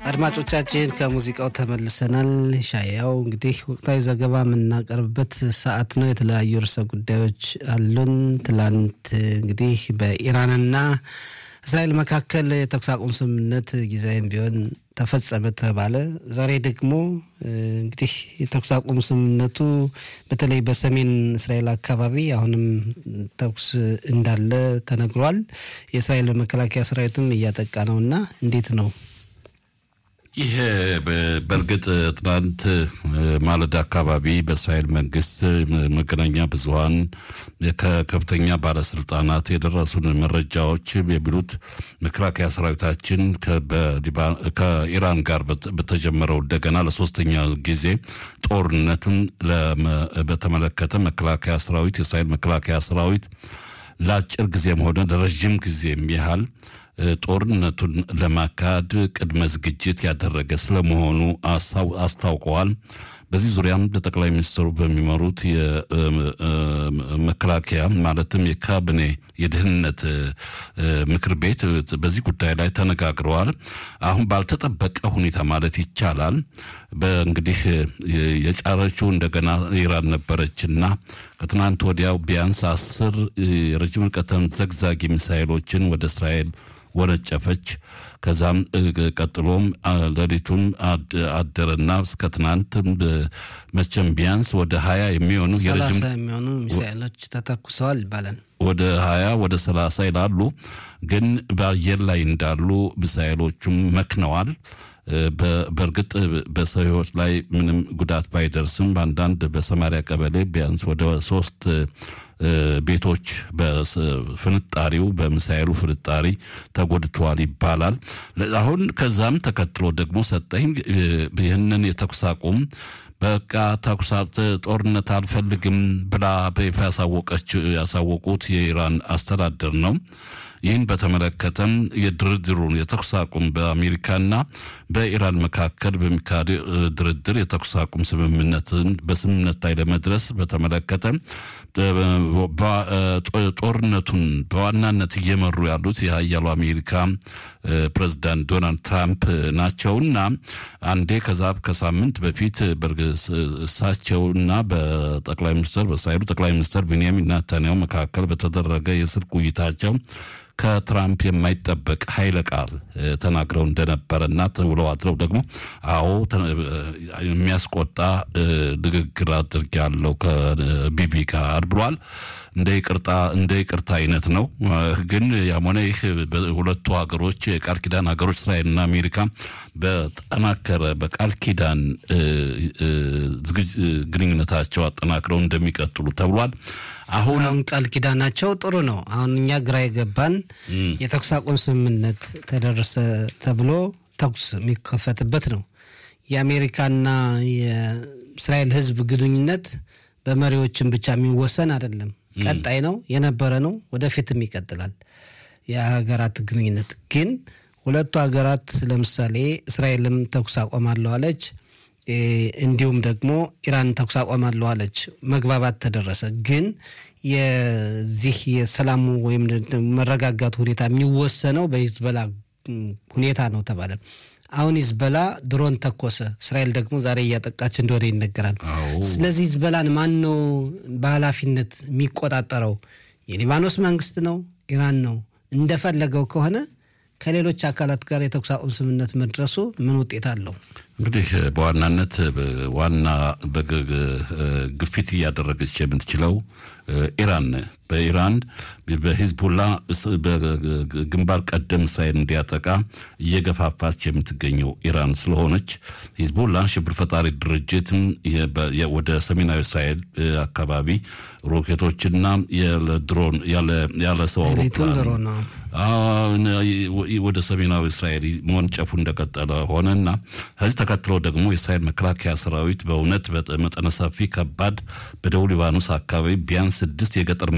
አድማጮቻችን ከሙዚቃው ተመልሰናል። ሻያው እንግዲህ ወቅታዊ ዘገባ የምናቀርብበት ሰዓት ነው። የተለያዩ ርዕሰ ጉዳዮች አሉን። ትላንት እንግዲህ በኢራንና እስራኤል መካከል የተኩስ አቁም ስምምነት ጊዜያዊም ቢሆን ተፈጸመ ተባለ። ዛሬ ደግሞ እንግዲህ የተኩስ አቁም ስምምነቱ በተለይ በሰሜን እስራኤል አካባቢ አሁንም ተኩስ እንዳለ ተነግሯል። የእስራኤል መከላከያ ሰራዊትም እያጠቃ ነው እና እንዴት ነው? ይህ በእርግጥ ትናንት ማለዳ አካባቢ በእስራኤል መንግስት መገናኛ ብዙኃን ከከፍተኛ ባለስልጣናት የደረሱን መረጃዎች የሚሉት መከላከያ ሰራዊታችን ከኢራን ጋር በተጀመረው እንደገና ለሶስተኛ ጊዜ ጦርነቱን በተመለከተ መከላከያ ሰራዊት የእስራኤል መከላከያ ሰራዊት ለአጭር ጊዜም ሆነ ለረዥም ጊዜም ያህል ጦርነቱን ለማካሄድ ቅድመ ዝግጅት ያደረገ ስለመሆኑ አስታውቀዋል። በዚህ ዙሪያም በጠቅላይ ሚኒስትሩ በሚመሩት የመከላከያ ማለትም የካቢኔ የደህንነት ምክር ቤት በዚህ ጉዳይ ላይ ተነጋግረዋል። አሁን ባልተጠበቀ ሁኔታ ማለት ይቻላል በእንግዲህ የጫረችው እንደገና ኢራን ነበረችና ከትናንት ወዲያው ቢያንስ አስር የረጅም ርቀት ዘግዛጊ ሚሳይሎችን ወደ እስራኤል ወነጨፈች። ከዛም ቀጥሎም ሌሊቱን አደረና እስከ ትናንት መቼም ቢያንስ ወደ ሀያ የሚሆኑ ሰላሳ የሚሆኑ ሚሳይሎች ተተኩሰዋል ይባላል። ወደ ሀያ ወደ ሰላሳ ይላሉ። ግን በአየር ላይ እንዳሉ ሚሳይሎቹም መክነዋል። በእርግጥ በሰው ሕይወት ላይ ምንም ጉዳት ባይደርስም በአንዳንድ በሰማሪያ ቀበሌ ቢያንስ ወደ ሶስት ቤቶች በፍንጣሪው በሚሳኤሉ ፍንጣሪ ተጎድተዋል ይባላል። አሁን ከዛም ተከትሎ ደግሞ ሰጠኝ ይህንን የተኩስ አቁም በቃ ተኩስ ጦርነት አልፈልግም ብላ በይፋ ያሳወቁት የኢራን አስተዳደር ነው። ይህን በተመለከተም የድርድሩን የተኩስ አቁም በአሜሪካና በኢራን መካከል በሚካሄድ ድርድር የተኩስ አቁም ስምምነትን በስምምነት ላይ ለመድረስ በተመለከተ ጦርነቱን በዋናነት እየመሩ ያሉት የሀያሉ አሜሪካ ፕሬዚዳንት ዶናልድ ትራምፕ ናቸውና አንዴ ከዛ ከሳምንት በፊት እሳቸውና በጠቅላይ ሚኒስትር በእስራኤሉ ጠቅላይ ሚኒስትር ቤንያሚን ናታንያሁ መካከል በተደረገ የስልክ ውይይታቸው ከትራምፕ የማይጠበቅ ኃይለ ቃል ተናግረው እንደነበረና ውለው አድረው ደግሞ አዎ የሚያስቆጣ ንግግር አድርጌያለሁ ከቢቢ ጋር ብሏል። እንደ ይቅርታ እንደ ይቅርታ አይነት ነው። ግን ያም ሆነ ይህ ሁለቱ ሀገሮች የቃል ኪዳን ሀገሮች እስራኤልና አሜሪካ በጠናከረ በቃል ኪዳን ግንኙነታቸው አጠናክረው እንደሚቀጥሉ ተብሏል። አሁን ቃል ኪዳናቸው ጥሩ ነው። አሁን እኛ ግራ የገባን የተኩስ አቁም ስምምነት ተደረሰ ተብሎ ተኩስ የሚከፈትበት ነው። የአሜሪካና የእስራኤል ሕዝብ ግንኙነት በመሪዎችን ብቻ የሚወሰን አይደለም። ቀጣይ ነው የነበረ ነው፣ ወደፊትም ይቀጥላል። የሀገራት ግንኙነት ግን ሁለቱ ሀገራት ለምሳሌ እስራኤልም ተኩስ አቆማለሁ አለች። እንዲሁም ደግሞ ኢራን ተኩስ አቆማለሁ አለች። መግባባት ተደረሰ። ግን የዚህ የሰላሙ ወይም መረጋጋቱ ሁኔታ የሚወሰነው በሂዝበላ ሁኔታ ነው ተባለ። አሁን ሂዝበላ ድሮን ተኮሰ። እስራኤል ደግሞ ዛሬ እያጠቃች እንደሆነ ይነገራል። ስለዚህ ሂዝበላን ማን ነው በኃላፊነት የሚቆጣጠረው? የሊባኖስ መንግስት ነው? ኢራን ነው? እንደፈለገው ከሆነ ከሌሎች አካላት ጋር የተኩስ አቁም ስምምነት መድረሱ ምን ውጤት አለው? እንግዲህ በዋናነት ዋና ግፊት እያደረገች የምትችለው ኢራን በኢራን በሂዝቡላ በግንባር ቀደም እስራኤል እንዲያጠቃ እየገፋፋች የምትገኘው ኢራን ስለሆነች ሂዝቡላ ሽብር ፈጣሪ ድርጅትም ወደ ሰሜናዊ እስራኤል አካባቢ ሮኬቶችና ድሮን ያለ ሰው አውሮፕላን ወደ ሰሜናዊ እስራኤል መወንጨፉ እንደቀጠለ ሆነና ከዚህ ተከትሎ ደግሞ የእስራኤል መከላከያ ሰራዊት በእውነት መጠነ ሰፊ ከባድ በደቡብ ሊባኖስ አካባቢ ቢያንስ ስድስት የገጠር